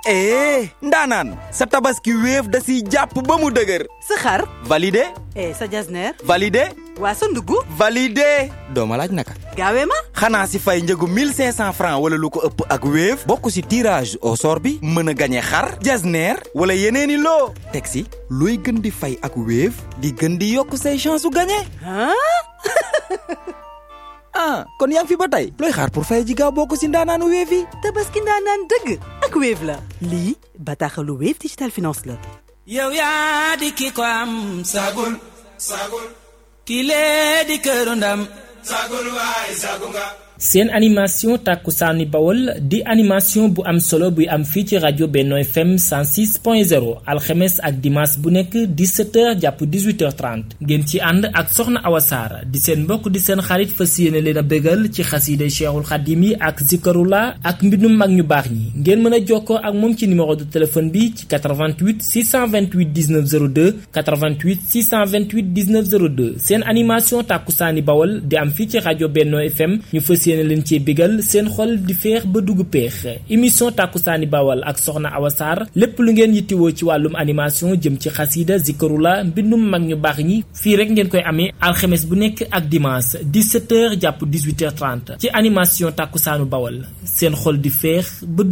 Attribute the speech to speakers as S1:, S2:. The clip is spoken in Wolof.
S1: eh ndaanaan sa tabaski wéef da siy jàpp ba mu dëgër
S2: sa xar
S1: validé
S2: eh sa jasneer
S1: validé
S2: waa sa ndugg
S1: validé doo ma laaj naka
S2: gaawee ma
S1: xanaa si fay njëgu 1500 francs wala lu ko ëpp ak wéef bokk si tirage au sort bi mën a gañe xar jasneer wala yeneeni loo teg si looy gën di fay ak wéef di gën di yokk say chance su gañe
S2: ah
S1: ah kon yaa ngi fi ba tey looy xaar pour fay ji gaaw bokk si ndaanaanu wéef yi
S2: tabaski ndaanaan dëgg ak Wave la lii bataaxalu Wave Digital Finance la
S3: yow yaa di ki ko am sagul sagul ki lee di këru ndam sagul waay sagu nga
S4: seen animation tàkkusaani bawol di animation bu am solo buy am fii ci rajo Benno FM 106.0 alxemes ak dimanche bu nekk 17h jàpp 18h30 ngeen ci ànd ak soxna Awa Saar di seen mbokk di seen xarit fas yéene leen a bégal ci xasiide Cheikhul Xadim yi ak zikarula ak mbindum mag ñu baax ñi ngeen mën a jokkoo ak moom ci numéro de téléphone bi ci 88 628 19 02 88 628 19 02 seen animation tàkkusaani bawol di am fii ci rajo Benno FM ñu fas yéene leen cee bégal seen xol di feex ba dugg peex émission tàkkusaani bawal ak soxna Awa Sarr lépp lu ngeen yittiwoo ci wàllum animation jëm ci xasiida zikarula mbindum mag ñu baax ñi fii rek ngeen koy amee alxemes bu nekk ak dimanche 17h jàpp 18h30 ci animation tàkkusaanu bawal seen xol di feex ba